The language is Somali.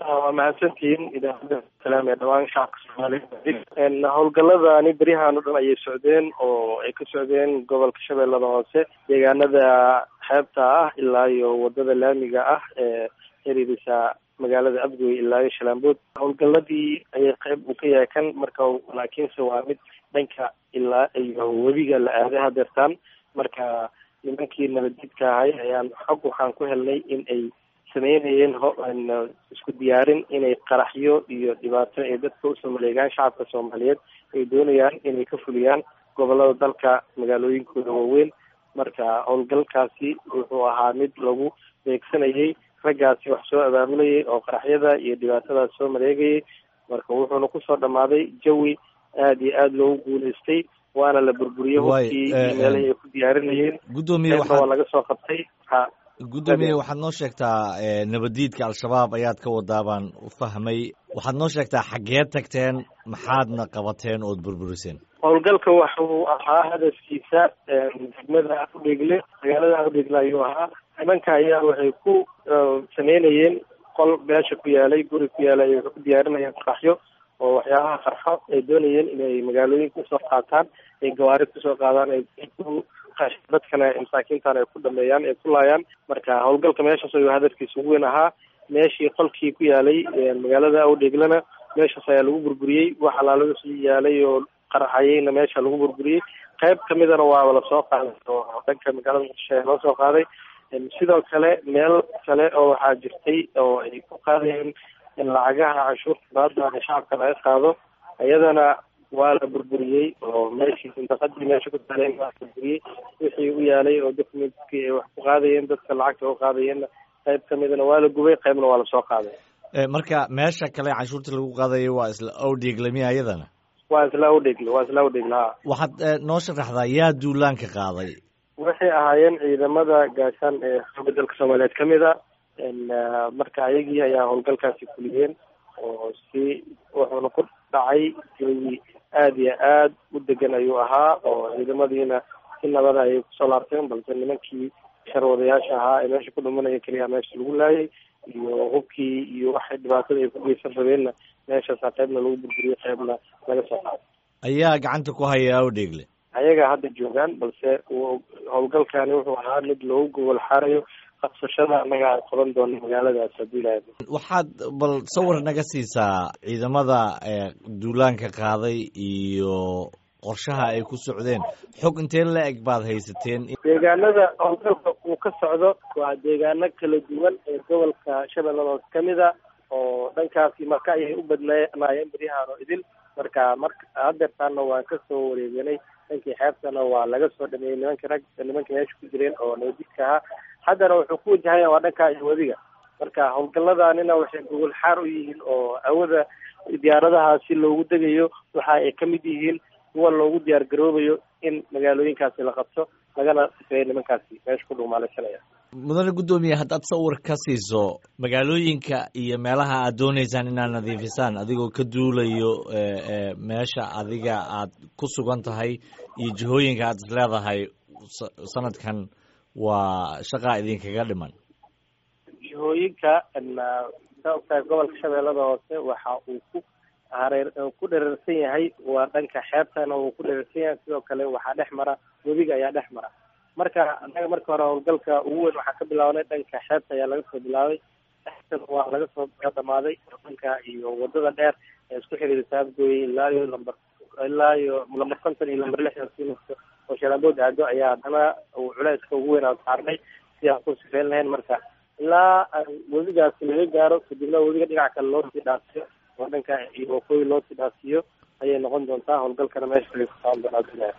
waa mahadsantihiin idaacadda salaam ee dhawaan shacabka soomaaliyeed howlgaladani beryahan o dhan ayay socdeen oo ay ka socdeen gobolka shabeellada hoose deegaanada xeebta ah ilaa iyo wadada laamiga ah ee xiriirisa magaalada abgoy ilaa iyo shalaambood howlgaladii ayay qeyb uu ka yahay kan marka laakiinse waa mid dhanka ilaa iyo webiga la aaday hadeertaan marka nimankii nabadjidka ahay ayaan xog waxaan ku helnay in ay sameynayeen isku diyaarin inay qaraxyo iyo dhibaato ay dadka usoo maleegaan shacabka soomaaliyeed ay doonayaan inay ka fuliyaan gobolada dalka magaalooyinkooda waaweyn marka howlgalkaasi wuxuu ahaa mid lagu beegsanayay raggaasi wax soo abaabulayay oo qaraxyada iyo dhibaatadaas soo maleegayay marka wuxuuna kusoo dhamaaday jawi aada iyo aada loogu guuleystay waana la burburiyey hubkii iyo meelahii ay ku diyaarinayeen gudoomiye waa laga soo qabtay ha gudoomiye waxaad noo sheegtaa nabaddiidka al-shabaab ayaad ka wadaa baan u fahmay waxaad noo sheegtaa xaggeed tagteen maxaadna qabateen ood burburiseen howlgalka waxuu ahaa hadafkiisa degmada udhegle magaalada udhegle ayuu ahaa nimanka ayaa waxay ku sameynayeen qol meesha ku yaalay guri ku yaalay waxay ku diyaarinayeen qaraxyo oo waxyaabaha qarxo ay doonayeen inay magaalooyinka usoo qaataan ay gawaari kusoo qaadaan ay dadkana masaakiintan ay ku dhameeyaan ay ku laayaan marka howlgalka meeshaas ayuu hadafkiisa ugu weyn ahaa meeshii qolkii ku yaalay magaalada awdheeglana meeshaas ayaa lagu burburiyey wax alaalasi yaalay oo qarxayeyna meesha lagu burburiyey qayb kamidana waaba lasoo qaaday oo dhanka magaalada muqdisho loo soo qaaday sidoo kale meel kale oo waxaa jirtay oo ay ku qaadayeen lacagaha canshuurta baadaan shacabka laga qaado iyadana waa la burburiyey oo meeshii sindaqadii meesha ku taaleen waa burburiyey wixii u yaalay oo documentkii ay wax ku qaadayeen dadka lacagta u qaadayeenna qayb kamidana waa la gubay qaybna waa lasoo qaaday marka meesha kale canshuurta lagu qaadayo waa isla awdheegle miya iyadana waa isla awdheegle waa isla awdheegle ha waxaad noo sharaxdaa yaa duulaanka qaaday waxay ahaayeen ciidamada gaashaan ee xooga dalka soomaaliyeed kamid a marka ayagii ayaa howlgalkaasi fuliyeen oo si wuxuuna ku dhacay jawi aada iyo aad u degan ayuu ahaa oo ciidamadiina si nabada ayay kusoo laabteen balse nimankii sharwadayaasha ahaa ee meesha ku dhumanaya keliya meesha lagu laayay iyo hubkii iyo waxay dhibaatada ay ku geysan rabeenna meeshaasa qaybna lagu burburiyey qaybna laga soo qaaday ayaa gacanta ku haya awdheegle ayagaa hadda joogaan balse howlgalkani wuxuu ahaa mid loogu gobol xaarayo qabsashada annaga aan qaban doono magaaladaas haddii ilaha waxaad bal sawir naga siisaa ciidamada duulaanka qaaday iyo qorshaha ay ku socdeen xog intee la eg baad haysateen deegaanada howlgalka uu ka socdo waa deegaano kala duwan ee gobolka shabeellada hoose kamid a oo dhankaasi marka ayay u badnaayeen beryahaan oo idil marka marka hadeertaana waan kasoo wareeganay dhankii xeebtana waa laga soo dhameeyey nimanka rag nimanka meesha ku jireen oo nabadjidka ahaa haddana wuxuu ku wajahaya waa dhanka iyo webiga marka howlgaladanina waxay gogol xaar u yihiin oo awada diyaaradaha si loogu degayo waxa ay kamid yihiin kuwa loogu diyaar garoobayo in magaalooyinkaasi la qabto lagana sifeeyo nimankaasi meesha ku dhumaalaysanaya mudane guddoomiye haddaad sawir ka siiso magaalooyinka iyo meelaha aad dooneysaan inaad nadiifisaan adigoo ka duulayo meesha adiga aad ku sugan tahay iyo jihooyinka aad is leedahay sanadkan waa shaqaa idinkaga dhiman jihooyinka saa ogtahay gobolka shabeellada hoose waxa uu ku hareer ku dherarsan yahay waa dhanka xeebtana uu ku dherarsan yahay sidoo kale waxaa dhex mara webiga ayaa dhex mara marka annaga marka hore howlgalka ugu weyn waxaa ka bilaabnay dhanka xeebta ayaa laga soo bilaabay waa laga soo dhamaaday dhanka iyo wadada dheer ee isku xiriirisa abgooye ilaa iyo lamber ilaa iyo lamber konton iyo lamber lixdan sinasta oo shalaambood aado ayaa haddana uu culeyska ugu weyn aan saarnay si aan ku sifeyn lahayn marka ilaa webigaasi laga gaaro kadibna webiga dhinac kale loo sii dhaasiyo oo dhanka iyo waqooyi loo sii dhaasiyo ayay noqon doontaa howlgalkana meesha ay ku socon doonaa